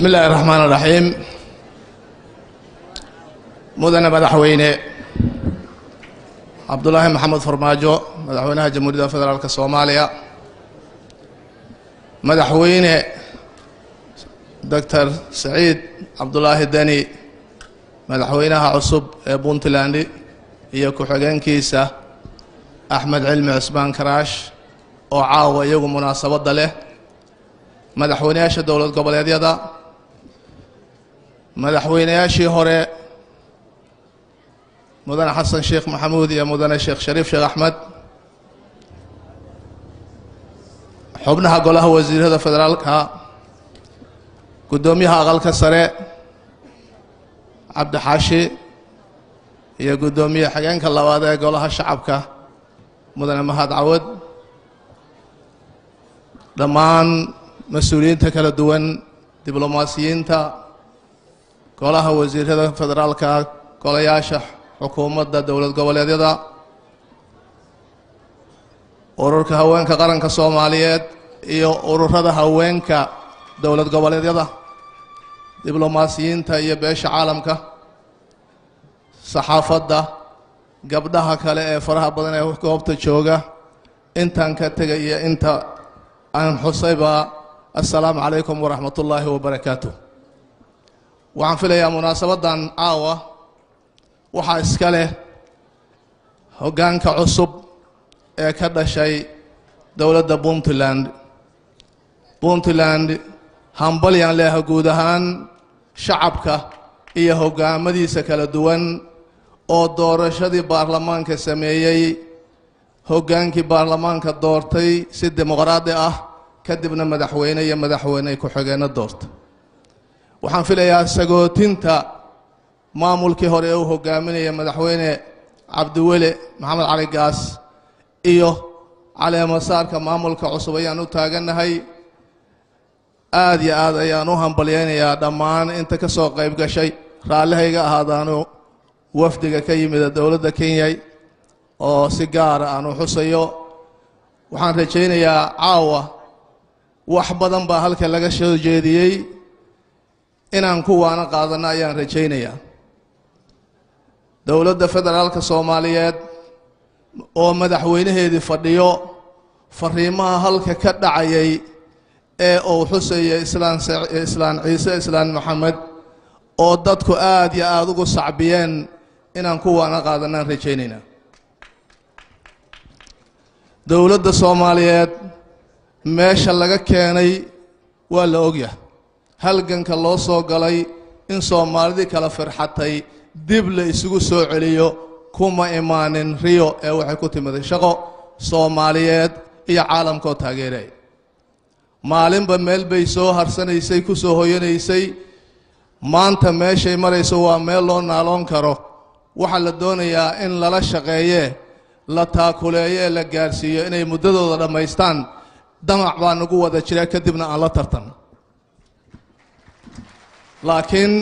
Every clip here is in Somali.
bismi illaahi raxmaan raxiim mudane madaxweyne cabdulaahi maxamed farmaajo madaxweynaha jamhuuriyadda federaalk soomaaliya madaxweyne doctor saciid cabdulaahi deni madaxweynaha cusub ee puntland iyo ku-xigeenkiisa axmed cilmi cusmaan karaash oo caawa iyagu munaasabadda leh madaxweynayaasha dowlad goboleedyada madaxweynayaashii hore mudane xasan sheekh maxamuud iyo mudane sheekh shariif sheekh axmed xubnaha golaha wasiirada federaalka guddoomiyaha aqalka sare cabdixaashi iyo guddoomiye xigeenka labaad ee golaha shacabka mudane mahad cawad dhammaan mas-uuliyiinta kala duwan diblomaasiyiinta golaha wasiirada federaalka golayaasha xukuumadda dowlad goboleedyada ururka haweenka qaranka soomaaliyeed iyo ururada haweenka dowlad goboleedyada diblomaasiyiinta iyo beesha caalamka saxaafadda gabdhaha kale ee faraha badan ee goobta jooga intaan ka tegay iyo inta aan xusayba assalaamu calaykum waraxmat ullaahi wabarakaatu waxaan filayaa munaasabaddan caawa waxaa iska leh hoggaanka cusub ee ka dhashay dowladda puntland puntland hambalyan leha guud ahaan shacabka iyo hoggaamadiisa kala duwan oo doorashadii baarlamaanka sameeyey hoggaankii baarlamaanka doortay si dimuqraadi ah kadibna madaxweyne iyo madaxweyne ku-xigeenno doorta waxaan filayaa sagootinta maamulkii hore ee uu hogaaminaya madaxweyne cabdiweli maxamed cali gaas iyo caleemasaarka maamulka cusub ayaan u taagannahay aada iyo aad ayaan u hambalyaynayaa dhammaan inta ka soo qayb gashay raallihayga ahaadaanu wafdiga ka yimida dowladda kenya oo si gaara aan u xusayo waxaan rajaynayaa caawa wax badan baa halka laga soo jeediyey inaan kuwaana qaadanno ayaan rajaynayaa dowladda federaalka soomaaliyeed oo madaxweynaheedii fadhiyo fariimaha halka ka dhacayay ee uu xusaya islaan islaan ciise islaan maxamed oo dadku aada iyo aada ugu sacbiyeen inaan kuwaana qaadanaan rajaynaynaa dowladda soomaaliyeed meesha laga keenay waa la ogyahay halganka loo soo galay in soomaalidii kala firxatay dib la isugu soo celiyo kuma imaanin riyo ee waxay ku timiday shaqo soomaaliyeed iyo caalamkaoo taageeray maalinba meel bay soo harsanaysay ku soo hoyanaysay maanta meeshay marayso waa meel loo naaloon karo waxaa la doonayaa in lala shaqeeye la taakuleeyo ee la gaarsiiyo inay muddadooda dhammaystaan damac baa nagu wada jira kadibna aan la tartan laakiin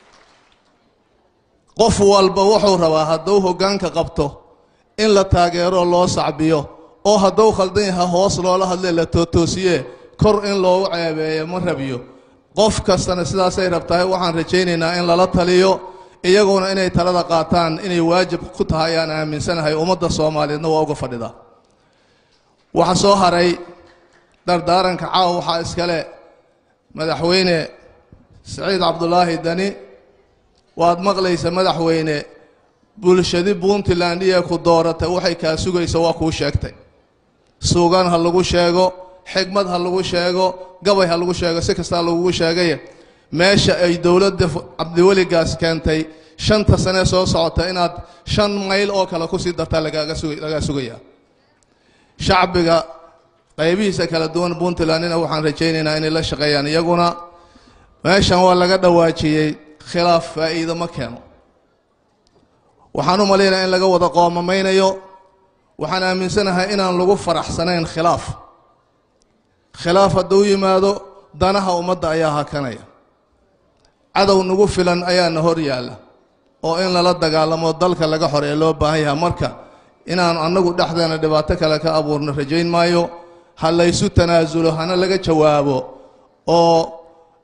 qof walba wuxuu rabaa hadduu hoggaanka qabto in la taageero loo sacbiyo oo hadduu khaldan yaha hoos loola hadlee la tootoosiye kor in loogu ceebeeyo ma rabiyo qof kastana sidaasay rabtahay waxaan rajaynaynaa in lala taliyo iyaguna inay talada qaataan inay waajib ku tahay ayaan aaminsanahay ummadda soomaaliyeedna waa uga fadhidaa waxa soo haray dardaaranka caawa waxaa iskale madaxweyne saciid cabdulaahi deni waad maqlaysa madaxweyne bulshadi puntland iyo ku dooratay waxay kaa sugaysa waa kuu sheegtay suugaan ha lagu sheego xigmad ha lagu sheego gabay ha lagu sheego si kastaa lagugu sheegay meesha ay dowladda cabdiweligaas keentay shanta sanee soo socota inaad shan mayl oo kale kusii dartaa lagaaga suga lagaa sugayaa shacbiga qaybihiisa kala duwan puntlandina waxaan rajaynaynaa inay la shaqeeyaan iyaguna meeshan waa laga dhawaajiyey khilaaf faa'iido ma keeno waxaan u malaynayaa in laga wada qoomamaynayo waxaan aaminsanahay inaan lagu faraxsanayn khilaaf khilaaf hadduu yimaado danaha ummadda ayaa hakanaya cadow nagu filan ayaana hor yaalla oo in lala dagaalamo dalka laga xoreeye loo baahan yaha marka inaan annagu dhexdeena dhibaato kale ka abuurno rajayn maayo ha laysu tanaasulo hana laga jawaabo oo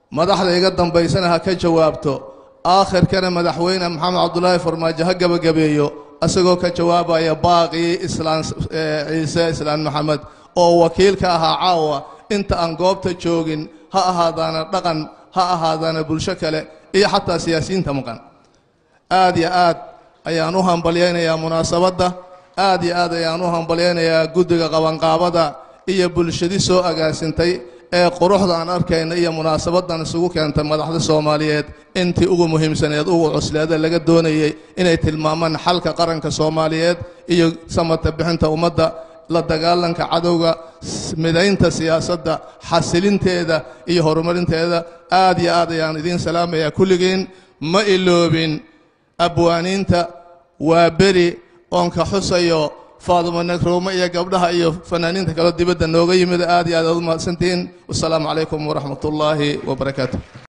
madaxda iga dambaysana ha ka jawaabto aakhirkana madaxweyne maxamed cabdulaahi farmaajo ha gebagabeeyo isagoo ka jawaabaya baaqii islaan ciise islaan maxamed oo wakiil ka ahaa caawa inta aan goobta joogin ha ahaadaana dhaqan ha ahaadaana bulsho kale iyo xataa siyaasiyiinta maqan aad iyo aad ayaan u hambalyaynayaa munaasabadda aad iyo aad ayaan u hambalyaynayaa guddiga qabanqaabada iyo bulshadii soo agaasintay ee quruxda aan arkayna iyo munaasabadan isugu keentay madaxda soomaaliyeed intii ugu muhiimsaneed ugu cusleeda laga doonayey inay tilmaamaan xalka qaranka soomaaliyeed iyo samata bixinta ummadda la dagaalanka cadowga midaynta siyaasadda xasilinteeda iyo horumarinteeda aad iyo aad ayaan idiin salaamayaa kulligiin ma iloobin abwaaniinta waa beri oon ka xusayo faaduma nagrowme iyo gabdhaha iyo fanaaniinta kaleo dibadda nooga yimid aad iyo aad aad u mahadsantihiin wasalaamu calaykum waraxmat ullaahi wabarakaatu